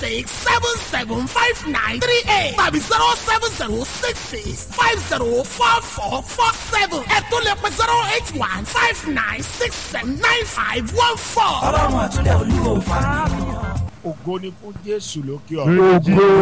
six seven seven five nine three eight tàbí zero seven zero six six five zero four four four seven ẹ tún lè pe zero eight one five nine six seven nine five one four. ọlọ́run àtúndẹ̀ olúwo fàánù. ògo ni fún jésù lókè Praise ọ̀run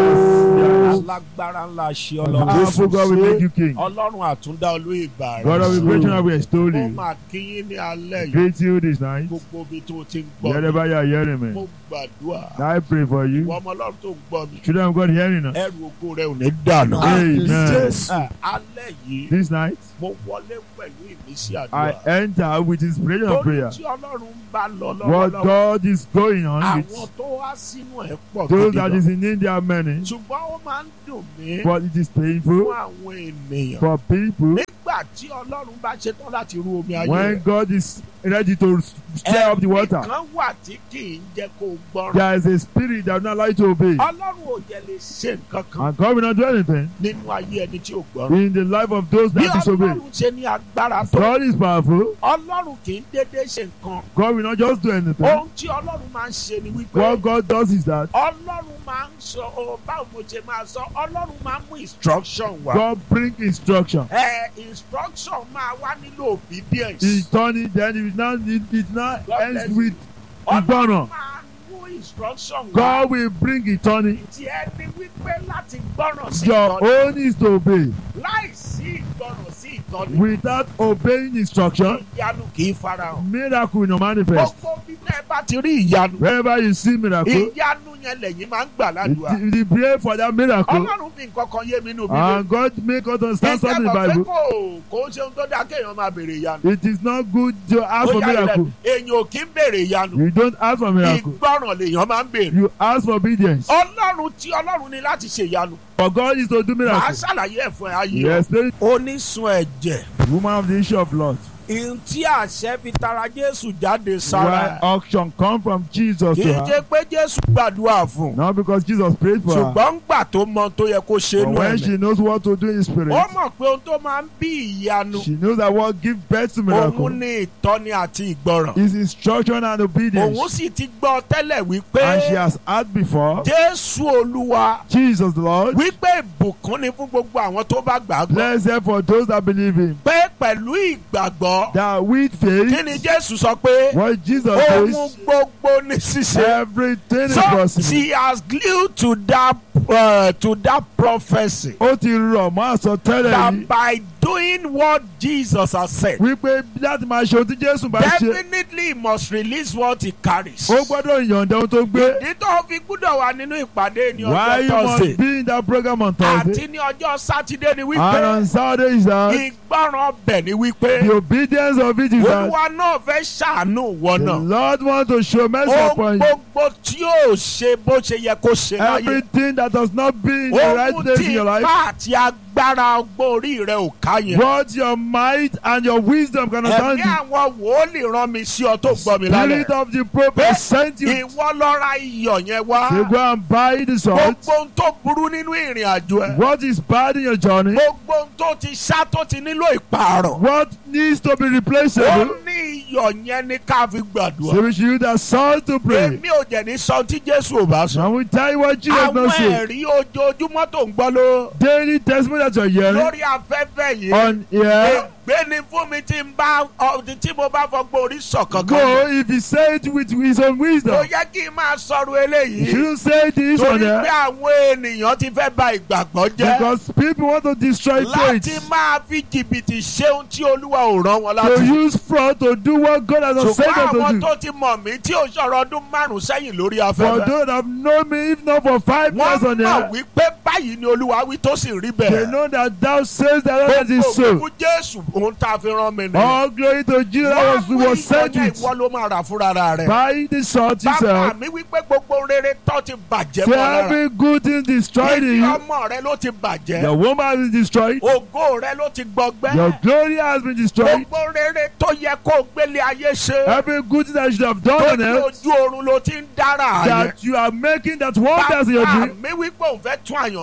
Jesus. alágbára ńlá ṣe Powerful God will make you king. ọlọ́run àtúndá olóyè gbà God of rẹ̀ creation will extol mo you. máa kíyín ní alẹ́ yìí Greet you this night. gbogbo ibi tó ti ń gbọ́ mi Wherever you are hearing mo me. gbàdúrà I pray for ìwọ you. ọmọ ọlọ́run tó ń gbọ́ mi Children of God hearing us. ẹrù ògo rẹ ò ní dànù. Amen. Ah, alẹ́ yìí This night, mo wọlé pẹ̀lú ìmísí I àdúrà enter with inspiration of torí prayer. tí ọlọ́run ń bá lọ What lọ́wọ́lọ́wọ́ God is going on àwọn with tó wá sínú ẹ̀ pọ̀ those gidi that gan is in India are many, ṣùgbọ́n ó máa ń dùn mí but it is fún painful àwọn ènìyàn for people nígbà tí ọlọ́run bá ṣetán láti rú omi ayé when rẹ̀. God is ready to stir up the water. ẹ̀mí kan wà tí kì í jẹ́ kó gbọ́ràn. There is a spirit that will not allow you to obey. ọlọ́run ò jẹ́ lè ṣe nǹkan kan And God will not do anything nínú ayé ẹni tí ò gbọ́ràn. in the life of those bí that disobey. ọlọ́run ṣe ní agbára tó God is powerful. ọlọ́run kì í dédé ṣe nǹkan. God will not just do anything. ohun tí ọlọ́run máa ń ṣe ni wípé What God does is that ọlọ́run máa ń sọ ọ báwo mo ṣe máa sọ ọlọ́run máa ń mú instruction wá. God bring instruction. ẹ instruction máa wá nílò obedience. He turn it, then it now it, it now God ends bless with ọlọ́run ìgbọràn. máa mú instruction wá. God will bring it turning. tí ẹ ní wípé láti gbọ́ràn sí Your ìtọ́ni own is to obey. láìsí ìgbọ́ràn sí ìtọ́ni Without obeying instruction, ìyanu kì í farahàn. miracle will not manifest. gbogbo bí ẹ bá ti rí ìyanu Wherever you see miracle, ìyanu yẹn lẹ́yìn máa ń gbà ládùúgbà. you you pray for that miracle. ọlọ́run fi nǹkan kan yé mi nínú bíbélì. And God make us understand something in the ìjẹ́bọ̀ pé Bible. kò kò ń ṣe ohun tó dáa kéèyàn máa béèrè ìyanu. It is not good to ask Ó for yá ilẹ̀ miracle. èèyàn ò kí ń béèrè ìyanu. You don't ask for miracle. ìgbọ́ràn lèèyàn máa ń béèrè. You ask for obedience. ọlọ́run tí ọlọ́run ní láti ṣe ìyanu. For God is to do màá miracle. ṣàlàyé ẹ̀ fún ẹ ayé You ọ. explain onísun ẹ̀jẹ̀ woman of the issue of blood. ìhun tí àṣẹ fi tara jésù jáde Why sára ẹ̀. auction come from Jesus kì to í her. jẹ́ pé jésù gbàdúrà fún un. Not because Jesus prayed for her. ṣùgbọ́n gbà tó mọ tó yẹ kó ṣe But inú when ẹ̀ she knows what to do in spirit, ó mọ̀ pé ohun tó máa ń bí ìyanu she knows that what gives birth to òun miracle ní ìtọ́ni àti ìgbọràn. is instruction and obedience. òun sì ti gbọ́ tẹ́lẹ̀ wípé And she has heard before jésù olúwa Jesus the Lord. wípé ìbùkún ni fún gbogbo àwọn tó bá gbàgbọ́. Blessed for those that believe him. pé pẹ̀lú ìgbàgbọ́ That with kí ni faith, jésù sọ pé what Jesus ohun says, gbogbo ní ṣíṣe. everything is so possible. she has glued to that uh, to that prophecy Ó ti rọ̀ mọ́ àsọtẹ́lẹ̀ that yìí by doing what Jesus has said wípé láti máa ṣe ohun tí Jésù bá ṣe, definitely he must release what he carries. ó gbọ́dọ̀ yọ̀ǹda ohun tó gbé. ìdítọ́ fi gbúdọ̀ wà nínú ìpàdé ní Why ọjọ́ you must thursday be in that program on Thursday àti ní ọjọ́ sátidé ni and wípé on Saturday is that ìgbọràn ọbẹ̀ ni wípé the obedience of it is that olúwa náà fẹ́ ṣàánú wọn the náà Lord want to show mercy ohun upon you. gbogbo tí yóò ṣe bó ṣe yẹ kó ṣe láyé Everything that does not be in the right ohun place tí in your life, ipá àti agbára ọgbọ́n orí rẹ ò ká yẹn what your might and your wisdom can ẹ̀mí understand. àwọn wòólì rán mi sí ọ tó gbọ́ mi lálẹ́ Spirit of the prophet sent you ìwọ lọ ra iyọ̀ yẹn wá to go and buy the salt. gbogbo ohun tó burú nínú ìrìn àjò ẹ What is bad in your journey? gbogbo ohun tó ti ṣá tó ti nílò ìpààrọ̀ What needs to be ó replaceable? ní iyọ̀ yẹn ní ká fi gbàdúrà So we should use that salt to pray. èmi ò jẹ̀ ní sọ tí jésù ò bá sọ And we tell you what Jesus àwọn not say. ẹ̀rí ojoojúmọ́ tó ń gbọ́ ló Daily testimony that you're hearing lórí afẹ́fẹ́ yìí on here. ègbé ni fún mi tí n bá ọ- tí mo bá fọgbọ́n orí sọ̀kan Go if he say it with his own kò wisdom. yẹ kí n máa sọ̀rọ̀ You eléyìí shouldn't say this on torí pé there àwọn ènìyàn ti fẹ́ ba ìgbàgbọ́ jẹ́ because people want to destroy láti faith. máa fi jìbìtì ṣe ohun tí olúwa ò rán wọn To láti. use fraud to do what God has not said ṣùgbọ́n them àwọn to do. tó ti mọ̀ mí tí ò sọ̀rọ̀ ọdún márùn-ún sẹ́yìn lórí For afẹ́fẹ́. those that have known me, if not for five years wọ́n on mọ̀ there, wípé báyìí ni olúwa wí tó sì rí they bẹ́ẹ̀. know that thou says that that gbogbo is so. òkú jésù ohun tá a fi rán mi nìyẹn. All glory to Jesus was, wọ́n was sent ìyọ̀nyẹ́ with. ìwọ ló máa rà fúnra rẹ̀. Buy the salt bàbá yourself. mi wípé gbogbo rere tó ti bàjẹ́ Say mọ́ lára. every good thing destroyed in ibi you. ọmọ rẹ ló ti bàjẹ́. Your woman is destroyed. ògo rẹ ló ti gbọgbẹ́. Your glory has been destroyed. gbogbo rere tó yẹ kó o gbélé ayé ṣe. Every good thing that you should have done tó on ní earth ojú oorun ló ti ń dára yẹn. that you are making that wonders in your bàbá dream. mi wípé òun fẹ́ tún àyàn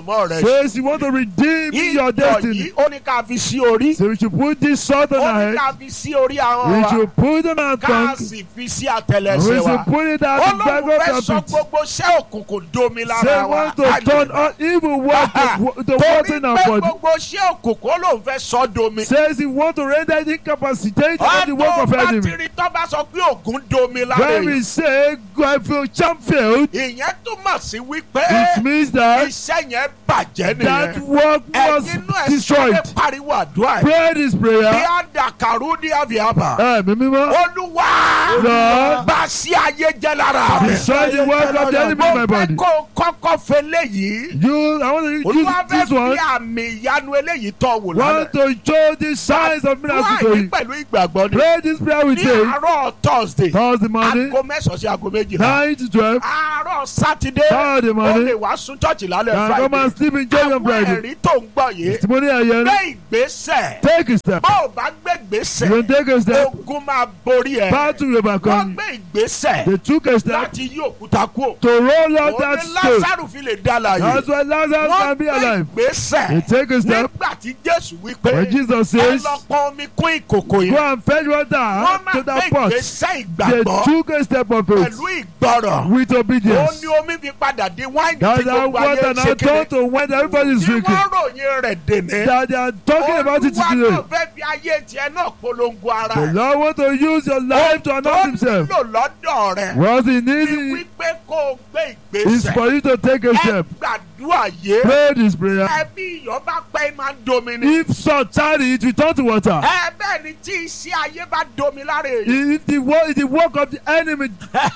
àyànmọ́ rẹ ṣe. Says you want to redeem your iyọ̀ destiny. yìí ó ní ká fi sí orí. So we should put this salt on ó our ní head. ká fi sí orí àwọn We wa. should put them on our ká tongue. sì fi sí And àtẹlẹsẹ̀ we wa. should put it at the back Ọlọ́run of fẹ́ our sọ feet. gbogbo iṣẹ́ òkùnkùn domi Say lára wa. want to turn all evil work to, to water Torí in our pé body. gbogbo iṣẹ́ òkùnkùn ó lòun fẹ́ sọ domi. Says he want to render it incapacitated of the work Ọdún of bá enemy. ti rí tó bá sọ pé ògùn domi lára When we èèyàn. say God feel champ failed, Ìyẹn túmọ̀ sí wípé it means that iṣẹ́ yẹn bàjẹ́ that nìyẹn. work was Ẹ̀yin inú ẹ̀ destroyed. sáré pariwo àdúrà yìí. Pray this Bí prayer. a dà kàrú ní àbíàbà. Ẹ̀mí mímọ́. Olúwa Lord. bá sí ayé jẹ́ lára mi. Destroy the work of the enemy in my Mo fẹ́ body. kó o kọ́kọ́ fẹ́ léyìí. You, I want to use Olúwa fẹ́ this fi one. àmì ìyanu eléyìí tọ̀ wò lálẹ́. Want to show the signs of miracle to Wáyé you. pẹ̀lú ìgbàgbọ́ ni. Pray this prayer with Ní faith. àárọ̀ Thursday, Thursday morning, aago mẹ́sàn-án sí aago méjìlá. 9 to 12. Àárọ̀ Sátidé, Thursday ó morning. lè wá sún chọ́ọ̀chì lálẹ́ And come Friday. and sleep in church on Àwọn Friday. ẹ̀rí tó ń gbọ́ yìí, Testimony ayẹyẹ. gbé ìgbésẹ̀. Take a step. Bó o bá gbé You ìgbésẹ̀, can take a step. ogun máa borí ẹ̀. Battle will Wọ́n overcome. gbé ìgbésẹ̀ They took a step láti yí òkúta kúrò. to roll out Òun that ni stone. Lásàrù fi lè dá láàyè. That's why Lazarus Wọ́n can be gbé alive. They ìgbésẹ̀ take a step. nígbà tí Jésù wí pé When Jesus ẹ says, lọ pọn omi kún ìkòkò Go yẹn. and fetch water Wọ́n máa to gbé that pot. ìgbésẹ̀ They ìgbàgbọ́ took a step of faith pẹ̀lú ìgbọràn. with Ó obedience. ní omi fi padà di wáìnì tí That's how gbogbo ayé water ń now ṣe turned kiri. to when everybody is Tí drinking. wọ́n ròyìn rẹ̀ dènè. That they are talking about it Olúwa today. náà fẹ́ fi ayé tiẹ̀ náà polongo ara The ẹ̀. Lord want to use your life to announce himself. Tó nílò lọ́dọ̀ rẹ̀. What he Ní needs wípé kó o gbé is ìgbésẹ̀. for you to take a Ẹ step. gbàdúrà yé. Pray this prayer. Ẹbí iyọ̀ bá pẹ́ máa ń domi ni. If salt tarry, it will turn to water. Ẹ bẹ́ẹ̀ ni tí iṣẹ́ ayé bá domi lára èyí. If the work, the work of the enemy,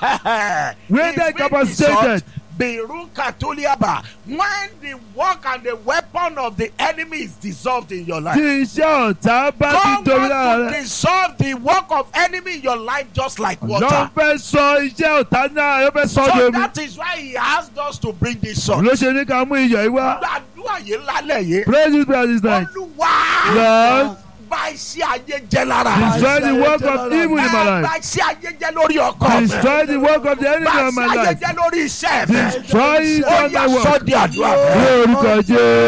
When they capacitated. Beirut Katuliaba, when the work and the weapon of the enemy is dissolved in your life. tí iṣẹ́ ọ̀tá bá God ti domi wants lára to rẹ̀. dissolve the work of enemy in your life just like Lọ́n water. fẹ́ sọ iṣẹ́ ọ̀tá náà yóò fẹ́ sọ So domi. that is why he asked us to bring this song. Ló ṣe ní ká mú iyọ̀ yìí wá. Gbàdúrà yìí lálẹ́ yìí. Pray this prayer this night. Olúwa Lord, bá iṣẹ́ ayé jẹ́ lára. destroy the work of evil in my Ẹ life. bá iṣẹ́ ayé jẹ́ lórí ọkọ mi. Destroy the work of the enemy Bá of my iṣẹ́ ayé life. jẹ́ lórí iṣẹ́ mi. Destroy it Ó on yá my sọ́ work. di àdúrà mi. Ní orúkọ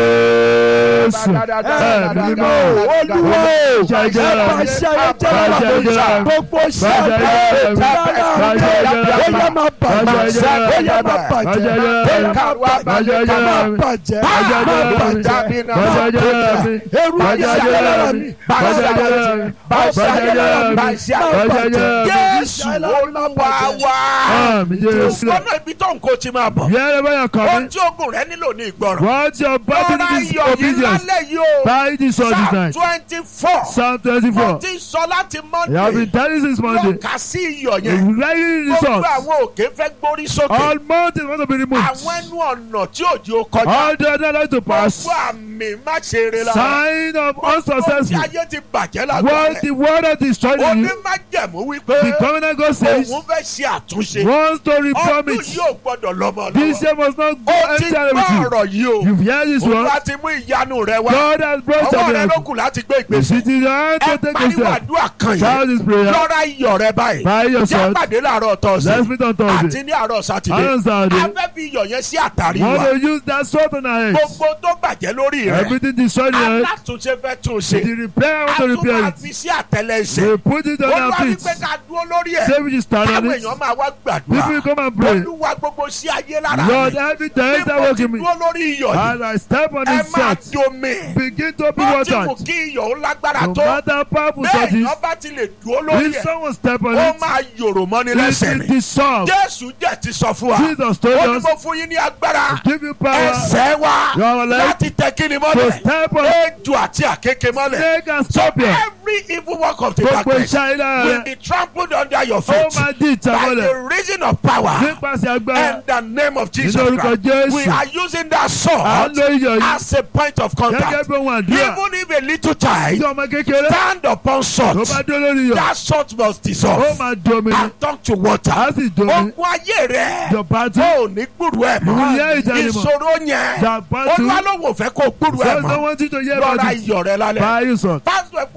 Jésù. Ẹ̀mí mímọ́. Olúwo Jẹjẹ. pàṣẹ ayéjẹ́ Jẹjẹ. lára gbogbo iṣẹ́ Bàjẹ́ ayé jẹ́. lára Bàjẹ́ jẹ́. ó yẹ máa bàjẹ́ Bàjẹ́ jẹ́. ó yẹ máa bàjẹ́ Bàjẹ́ jẹ́. ó yẹ máa bàjẹ́ Bàjẹ́ jẹ́. máa bàjẹ́ Bàjẹ́ máa jẹ́. bàjẹ́ Bàjẹ́ jẹ́. eru Bàjẹ́ ayé jẹ́. lára mi Bàjẹ́ jẹ́. bàjẹ́ Bàjẹ́ jẹ́. Bàjẹ́ jẹ́. Jésù Olúwa wa. Àmì Jésù. Lọ́nà ibi tó ń kó ti máa bọ̀. Wherever you are Ohun coming, tí ogun rẹ nílò ní ìgbọràn. what your body Lọ́ra needs is iyọ̀ yìí obedience. lálẹ́ yìí o. Buy this all this Psalm night. twenty four. Psalm Mo 24. ti sọ láti You have been Monday. telling since Monday. Wọ́n kà sí iyọ̀ yẹn. You writing this Gbogbo out. àwọn òkè fẹ́ gbórí sókè. All mountains want to be removed. Àwọn ẹnu ọ̀nà tí òjò kọjá. All the other like to pass. Gbogbo àmì má ṣe eré lára. Sign of Gbogbo tí unsuccessful. ayé ti bàjẹ́ lágbàá What rẹ̀. the word that destroyed you, Onímájẹ̀mú wípé the covenant God says, òun fẹ́ ṣe àtúnṣe. wants to reform Ọdún it. yóò gbọ́dọ̀ lọ́mọ This lọ́wọ́. year must not go Ó ti empty gbọ́ with you. ọ̀rọ̀ yìí o. You've heard this one. Olúwa ti mú ìyanu rẹ wá. God has brought Ọwọ́ some rẹ ló miracle. kù láti gbé You ìgbésẹ̀. sit in your hand Ẹ to take a pariwo step. àdúrà kan Shout yìí. this prayer. Lọ́ra iyọ̀ rẹ báyìí. Buy Jẹ́ yourself. pàdé láàárọ̀ tọ̀sí. Let's meet on Thursday. Àti ní àárọ̀ Sátidé. On Saturday. A fẹ́ fi iyọ̀ yẹn sí àtàrí Want wa. to use that salt on our heads. Gbogbo tó bàjẹ́ lórí rẹ̀. Everything destroyed in your head. Alátúnṣe fẹ́ tún ṣe. The repair, I want A to tún repair máa it. fi sí àtẹlẹsẹ̀. We put it on our Olúwa feet. wípé ká dúró lórí ẹ̀. Say we just stand on Káwọn it. èèyàn máa wá People gbàdúrà. will come and pray. Olúwa gbogbo sí ayé lára Lord, mi. every time Bí that mo ti working me, dúró lórí iyọ̀ yìí. as I step on Ẹ this máa salt, domi. begin to be Bó ti wù watered. kí iyọ̀ ó lágbára No tó. matter how powerful salt Bẹ́ẹ̀ is, èèyàn bá ti lè dúró lórí if ẹ̀. someone step on Ó it, máa yòrò mọ́ni it lẹ́sẹ̀ will ni. dissolve. Jésù jẹ́ ti sọ fún wa. Jesus told Ó ní us, mo fún yín ní agbára. give you power Ẹsẹ̀ wa Your leg láti tẹ kíni to mọ́lẹ̀. step on Ejò àti àkékè mọ́lẹ̀. snake and So scorpion. every evil work of the Gbogbo darkness iṣẹ́ ilé will rẹ̀, be trampled under your ó feet máa di by ìtàmọ́lẹ̀ the reason of power nípasẹ̀ agbára. and the name of Jesus Nínú orúkọ Christ. We Jésù, are using that à ń sword lo iyọ̀ yìí as a point of gẹ́gẹ́ contact. bí ohun àdúrà. Even if a little Tí child ọmọ kékeré stand upon tó salt, bá dé lórí iyọ̀, that salt must ó dissolve máa domi ni, and turn to water. á sì domi. Ogun ayé rẹ̀ Your battle, ó ní gbúrú ẹ̀ You will hear mọ́. it anymore. Ìṣòro yẹn that battle, Olúwa ló wò fẹ́ kó gbúrú ẹ̀ so no mọ́. one to hear about Lọ́ra it. iyọ̀ rẹ̀ lálẹ́. Buy you salt. Pásítọ̀ ẹ̀ fún ọ ní àká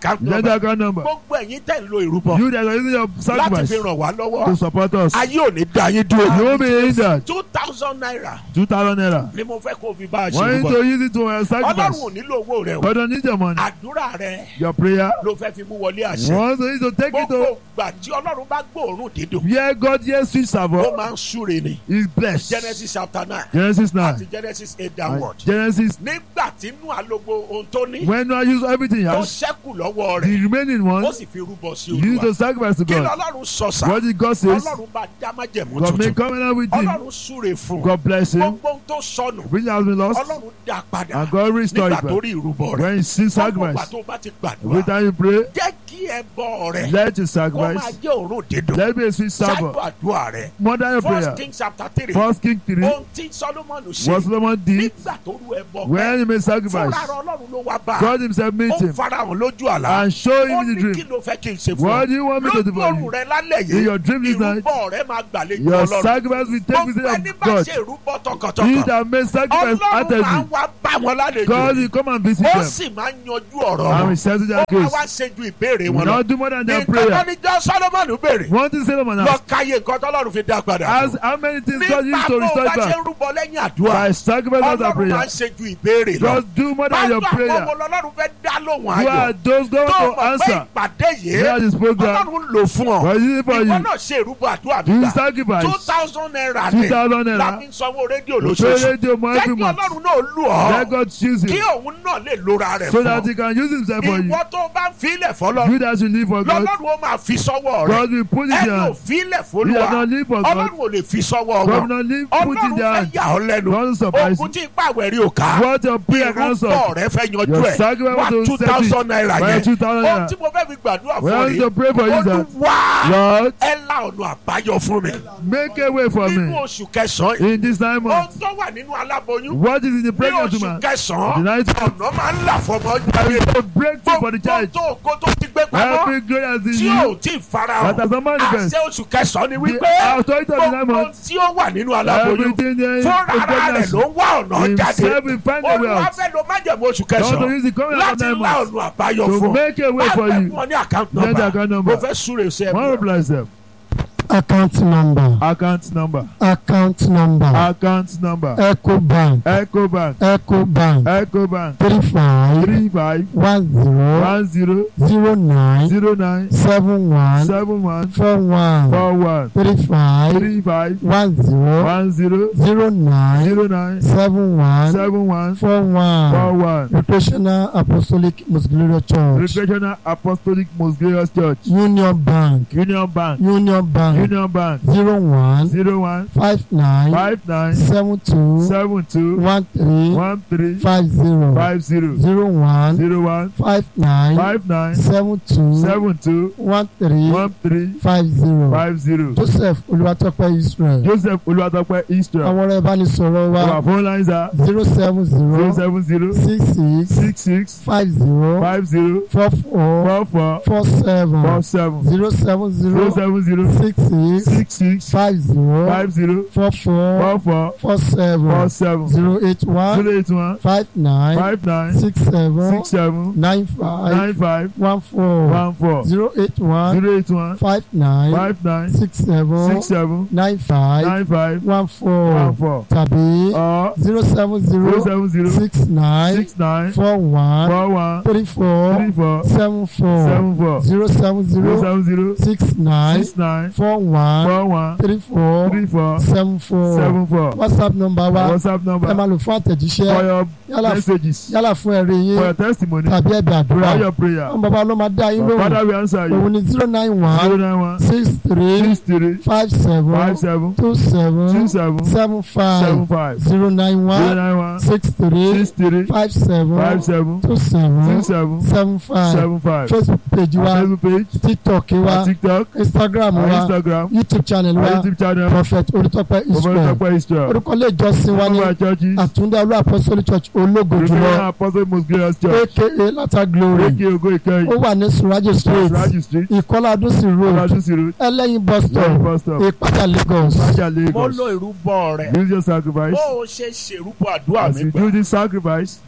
account Then the number account number. gbogbo ẹ̀yin tẹ̀ ń lo ìrúbọ You that are using your láti sacrifice fi ràn wá to lọ́wọ́ support us. ayé ò ní dá yín You dúró will be in that. two thousand naira Two thousand naira. ni mo fẹ́ kó o fi bá a ṣe Want you ìrúbọ to use it to uh, ọlọ́run sacrifice. ò nílò owó rẹ o But don't need your money. àdúrà rẹ Your prayer. ló fẹ́ fi mú wọlé àṣẹ Want you to take it gbogbo to ìgbà tí ọlọ́run bá gbóòórùn dídùn where God hears sweet ó savour máa ń súre ni is blessed. genesis chapter nine Genesis àti nine. genesis eight and downward Genesis. nígbà tí inú àlogbo ohun tó ní When I use everything he ó has, ṣẹ́kù lọ́wọ́ the rẹ̀ remaining ó one, sì fi rúbọ sí you use olúwa to sacrifice to kí God. lọ́lọ́run sọ sá What did God says? ọlọ́run bá dá májẹ̀mú God make tuntun covenant with him. ọlọ́run súre fún un God bless him. gbogbo ohun tó sọnù Which has been lost. ọlọ́run dá padà And God restore nígbà it tó back. rí ìrúbọ rẹ̀ When you see gbogbo ìgbà sacrifice, tó bá ti every gbàdúrà time you pray, jẹ́ kí ẹbọ rẹ̀ let your kó máa sacrifice. jẹ́ òórùn dídùn Let be a sweet ṣáájú savour. àdúrà rẹ̀ More than your first prayer. king chapter three First King 3. ohun tí solomoni What ṣe Solomon did nígbà tó rú ẹbọ when he made sacrifice. fúnra rẹ̀ ọlọ́run ló wá bá a God himself meet ó him farahàn lójú àlá and show ó him in ní the kí dream. ló fẹ́ kí n ṣe fún What do you want me to do lójú for ọ̀run you? rẹ̀ lálẹ́ In yìí your dream this night, ìrúbọ rẹ̀ máa gbàlejò your ọlọ́run sacrifice will take gbogbo visit ẹni of bá God. ṣe ìrúbọ He tọkàntọkàn that made sacrifice ọlọ́run máa ń heartedly, wá bá wọn lálejò God will come and visit ó them sì máa ń yanjú ọ̀rọ̀ and wọn will settle ó their máa case. wá ṣe ju ìbéèrè He wọn will lọ not do more than their nǹkan prayer. tó ní jọ́ solomoni béèrè One thing Solomon lọ asked, káyé nǹkan tọ́lọ́run fi dá padà as fún how many things God nígbà used tó to restore bá it ṣe back? ń rúbọ lẹ́yìn àdúrà By sacrifice after ọlọ́run máa prayer. ń ṣe ju ìbéèrè lọ Just do more than your báwo àwọn prayer. ọmọ ọlọ́run fẹ́ dá lóhùn You ayọ̀ are those God tó to mọ̀ pé answer. ìpàdé yìí Hear this program. ọlọ́run lò fún ọ God is it for ìwọ you. náà ṣe ìrúbọ àdúrà You nígbà two sacrifice. thousand naira Two ní thousand naira. láti sanwó rédíò Pray lóṣooṣù radio more jẹ́ every kí month. ọlọ́run náà lù ọ́ Let God choose kí him òun náà lè lora rẹ̀ so fún that ọ he can use himself for you. ìwọ tó bá ń filẹ̀ fọlọ́ You that should live for God. lọ́lọ́run ó máa fi sọ́wọ́ rẹ̀ God will put it in ẹnu your ò hand. filẹ̀ You fọlúwa that not live for God. ọlọ́run ò lè fi sọ́wọ́ God will wọn not live put ọlọ́run in their fẹ́ hand. yà ọ́ lẹ́nu God will surprise ogun you. tí ipá àwẹ̀rí ò ká What your prayer can irúgbọ́ solve. rẹ fẹ́ yanjú Your ẹ̀ sacrifice wá will two set it. thousand naira Why yẹn two thousand ohun naira? tí mo fẹ́ fi gbàdúrà We fún want rí to pray for you that olúwa Lord ẹ la ọ̀nà àbáyọ fún mi make a way for nínú me oṣù kẹsàn-án yìí in this nine ohun months. tó wà nínú aláboyún What is in the ní pregnant oṣù woman? kẹsàn-án The night ọ̀nà máa ń là fọmọ there jáde is a breakthrough for the gbogbo church. tó ògo tó ti gbé pamọ́ Every glory has in tí ò you. tí ì farahàn That has a manifest. àṣẹ oṣù kẹsàn-án ni The wípé authority of the nine gbogbo months. tí ó wà nínú aláboyún Everything there is fúnra rẹ̀ pregnancy. ló ń wá ọ̀nà jáde Himself will find a way olúwa out. fẹ́ lo májẹ̀mú oṣù God to kẹsàn-án use the covenant of láti nine lá months ọ̀nà àbáyọ to fún make a way for Bá you. fẹ́ fún ọ ní account Then the account number number. mo fẹ́ súre sí ẹ One will bless them. account number Account number. account number Account number. ecobank Ecobank. ecobank Ecobank. three five Three five one zero one zero zero nine zero nine seven one seven one four one four one three five three five one zero one zero zero nine zero nine seven one seven one four one four one. recreational apostolic most glorious church Recreational Apostolic Most Glorious Church. union bank Union Bank. union bank Union Bank. zero one Zero one five nine five nine seven two seven two one three one three five zero five zero zero one zero one five nine five nine seven two seven two one three one three five zero five zero. joseph olúwatópẹ́ israel Joseph Olúwatópẹ́ Israel. àwọn ọ̀rọ̀ ìbánisọ̀rọ̀ wa Our phone lines are zero seven zero zero seven zero six six six six five zero five zero four four four four four seven four seven zero seven zero zero seven zero six six six six five zero five zero four four four four four four seven seven zero eight one zero eight one five nine five nine six seven six seven nine five nine five one four one four zero eight one zero eight one five nine five nine six seven six seven nine five nine five one one four four tàbí or zero seven zero zero seven zero six nine six nine four one four one three four three four seven four seven four zero seven zero zero seven zero six nine six nine four one four one three four three four seven four seven four whatsapp number wa whatsapp ẹ number máa lò fún for àtẹ̀jíṣẹ́ your yálà messages yálà fún ẹ̀rí for yín your testimony tàbí ẹ̀bẹ̀ àdúrà for your prayer àwọn bàbá ló máa dá yín Your lóhùn father will answer you òun ni zero nine zero one nine one six three six three five seven five seven two two seven seven seven seven five five zero nine zero one nine one six three six three five seven five seven two two seven seven seven five seven five facebook page our wa facebook page tiktok our wa tiktok instagram our wa instagram youtube channel our wa youtube channel prophet olùtọ́pẹ́ israel Omotope Israel orúkọ ilé ìjọsìn wa ní our churches àtúndá olú apostolic church ológo Reverend jùlọ Apostle Most Glorious Church aka lata glory eke ogo ó ikeyi wà ní surajo street Raju street ìkọlá adúsí road Oladusi road ẹlẹ́yin bus Lẹ́yìn stop bus stop ìpàdà lagos Maja mo Lagos lo ìrúbọ rẹ use your sacrifice bó o ṣe ṣèrúbọ àdúrà as mi you gbà do this sacrifice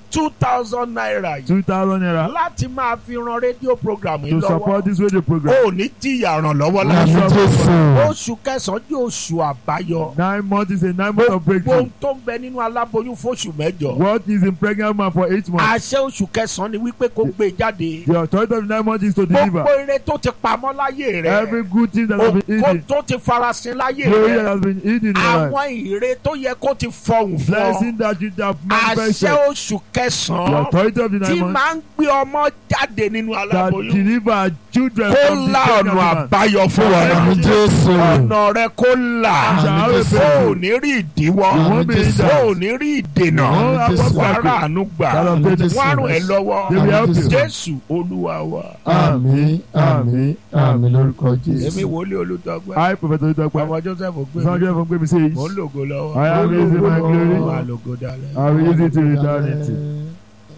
two thousand naira yìí two thousand naira láti máa fi ran rédíò program yìí to support lọ́wọ́ this radio program. ó ní jìyà ràn lọ́wọ́ Àmì láṣọ Jésù. oṣù kẹsàn-án jẹ́ oṣù àbáyọ nine months is a nine months of gbogbo breakthrough. ohun tó ń bẹ nínú aláboyún fóṣù mẹ́jọ what is in pregnant man for eight months. àṣẹ oṣù kẹsàn-án ni wípé kó gbé e jáde the authority of nine months is to deliver. gbogbo ire tó ti pamọ́ láyé rẹ every good thing that has been kó eaten. tó ti farasin láyé glory that rẹ has been eaten in your life. àwọn ire tó yẹ kó ti fọhùn fún ọ blessing that you have manifested. àṣẹ oṣù the kẹsàn-án authority of the tí nine months máa ń gbé ọmọ jáde nínú that aláboyún deliver children kó from the la pregnant ọ̀nà man. àbáyọ fún wọn Àmì náà Jésù. ọ̀nà rẹ kó là Àmì Jésù. ó ní rí ìdíwọ́ Àmì Jésù. ó ní rí ìdènà Àmì Jésù. wàrà àánú gbà Àmì Jésù. wọ́n á ràn ẹ́ lọ́wọ́ They will help you. jésù olúwa wa Àmì àmì àmì lórúkọ èmi Jésù. wòlíì olùtọ́gbẹ́ I prophet Olutọpẹ. ọmọ joseph gbé Sanjay mi from Gbemi says, mò ń lògo lọ́wọ́ I am raising my màá glory. lògo dalẹ̀. I will use it to eternity.